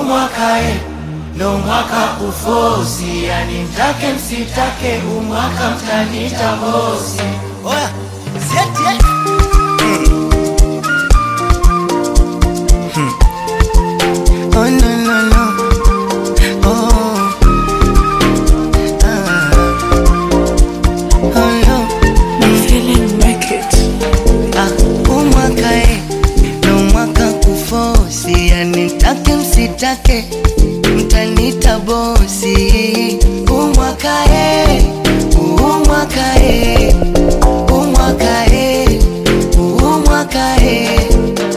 umwaka e, ndo mwaka kufosi, yani mtake msitake, umwaka mtanita bosi. Oya, sieti eh. Oh no no no. Oh. Ah. Oh no. Ah, umwaka eh, ndo mwaka kufosi, yani mtake msitake, mtanita bosi. Umwaka eh, umwaka eh, umwaka eh, umwaka eh.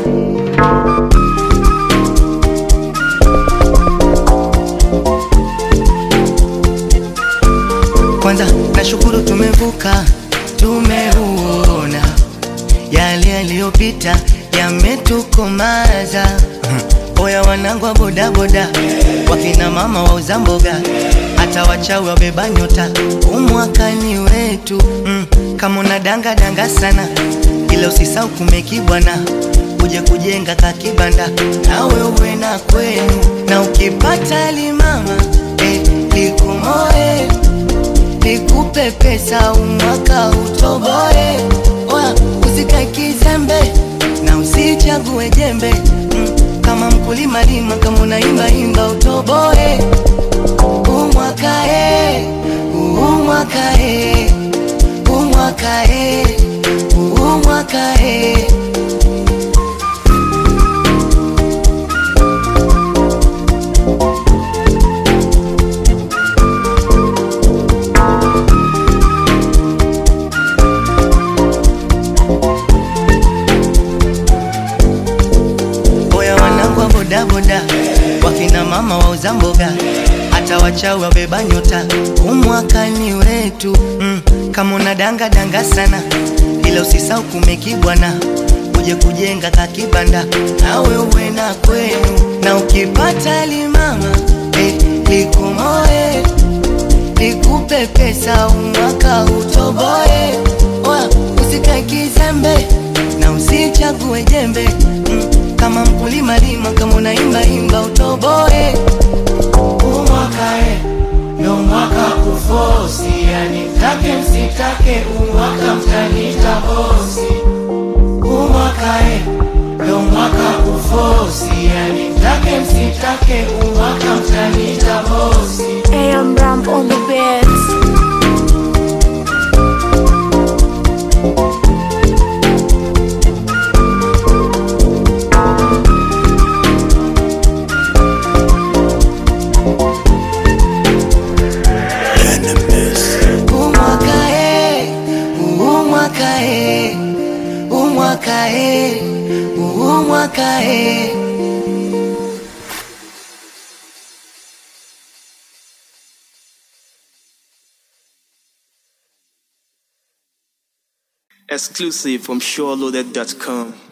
Kwanza nashukuru tumevuka, tumeuona yale yaliyopita yametukomaza. Oya wanangu wa bodaboda, wakina mama wauza mboga, hata wachawi wabeba nyota, umwakani wetu mm. Kama una danga danga sana, ila usisau kumekibwana, uje kujenga kakibanda, nawe uwe na kwenu, na ukipata limama eh, likumoe nikupe pesa umwaka utoboe. Oya, usikae kizembe na usichague jembe mm, kama mkulima lima, kama unaimba imba utoboe. Umwaka e, umwaka e, umwaka e, umwaka e. Oya wanangu wa bodaboda, wakina mama wauza mboga, hata wachawi wabeba nyota, umwakani wetu mm. Kama una danga danga sana, ila usisau kumekibwana, uje kujenga kakibanda, nawe uwe na kwenu, na ukipata limama eh, likumoe nikupe pesa umwaka utoboe. Oya, usikae kizembe na usichague jembe mm, kama mkulima lima, kama unaimba imba utoboe. Umwaka e, ndo mwaka kufosi, yani mtake msitake, umwaka mtanita bosi. Umwaka e, ndo mwaka kufosi, yani mtake msitake, umwaka mtanita bosi. AM Ramp on the beats. Umwaka e, umwaka e, umwaka e, umwaka e. Exclusive from SureLoaded.com.